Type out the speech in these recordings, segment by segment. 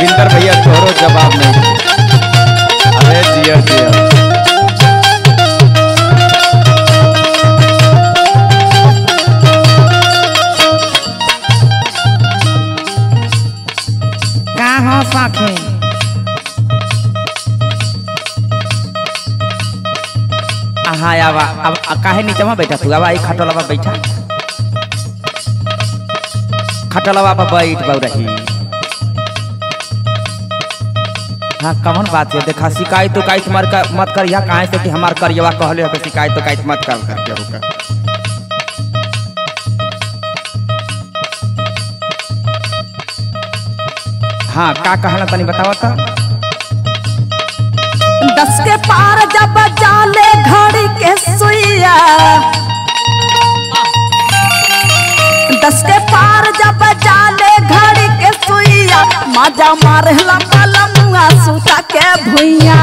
रविंदर भैया तोहरो जवाब नहीं दे। अरे जिया जिया का हो सखी हाँ आवा अब अब काहे नीचे में बैठा तू आवा आई खटलवा बैठा खटलवा पर बैठ बहु रही हाँ कौन बात है देखा शिकायत उकायत मत कर मत कर यहाँ कहाँ से कि हमार करियवा कहले हो कि शिकायत उकायत मत कर करके होकर हाँ का कहला तनी बतावा तो दस के पार जब जाले घड़ी के सुइया दस के पार जब जाले घड़ी के सुइया मजा मारे लमुआ सूता के भुइया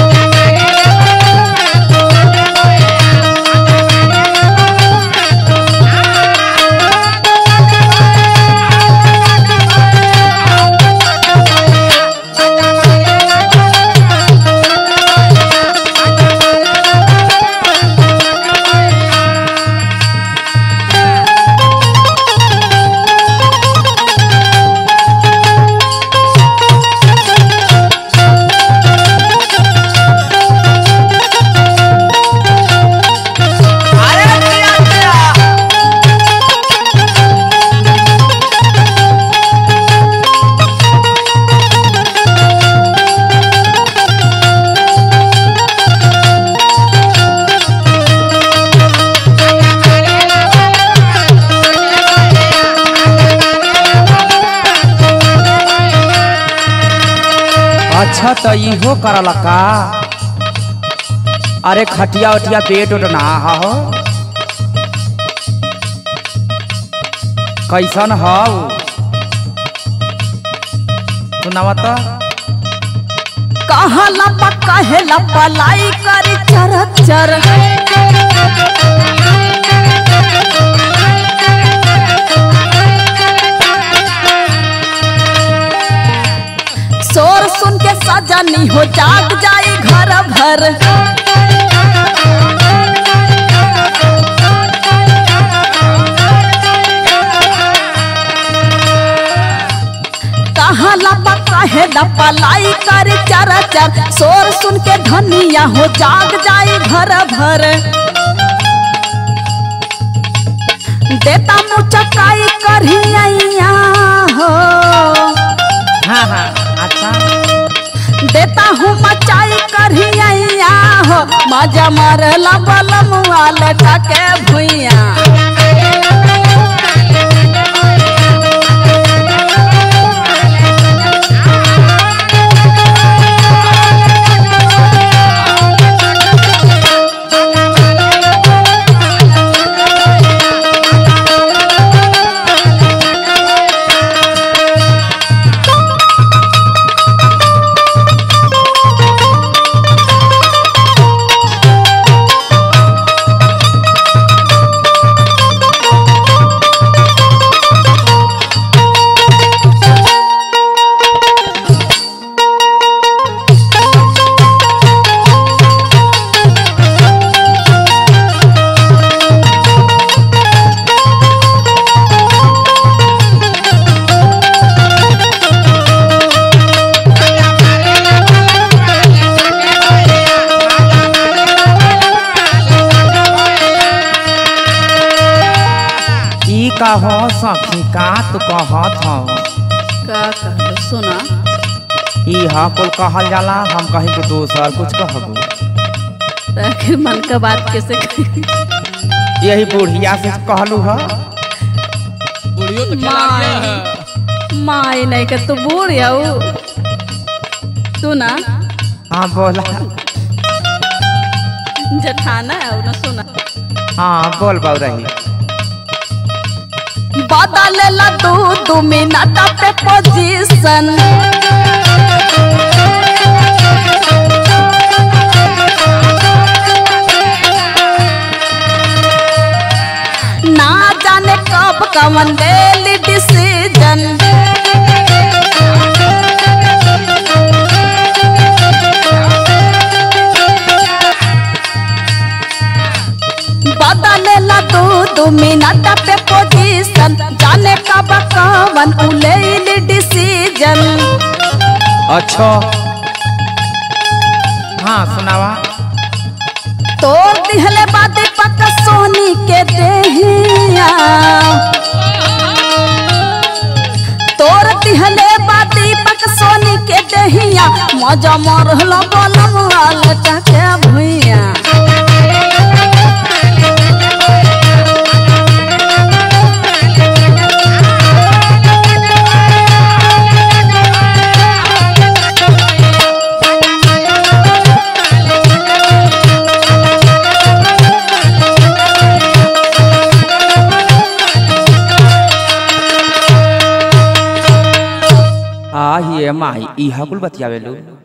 अच्छा तो इहो करला का अरे खटिया उटिया पेट उट ना हो कैसन हो सुनावा तो कहा लपा कहे लपा लाई करी चर चर शोर सुन के सजनी हो जाग जाई घर भर कहा लपा कहे लपा लाई कर चर चर शोर सुन के धनिया हो जाग जाई घर भर देता मुचकाई करहिया हो हाँ हाँ अच्छा देता हूँ मचाई करहिया हो मजा मरला बलमुआ लटा के भुइया ई का हो सखी का तू कहत हो का कहलो सुना ई हा कुल कहल जाला हम कहीं के दोसर कुछ कहबू आखिर मन का बात कैसे कही यही बुढ़िया से कहलू ह बुढ़ियो तो खिलाड़िया है माई नहीं के तू बूढ़ याऊ तू ना हाँ बोला जठाना है ना सुना हाँ बोल बाऊ रही बदलेला दू दू मिनट पे पोजीशन ना जाने कब कवन डेली डिसीजन अपन उलेल डिसीजन अच्छा हाँ सुनावा तोर दिहले बादी पक सोनी के देहिया तोर दिहले बादी पक सोनी के देहिया मजा मरहला बलम लटा के भुइया आ ये माई इहा कुल बतियावे लो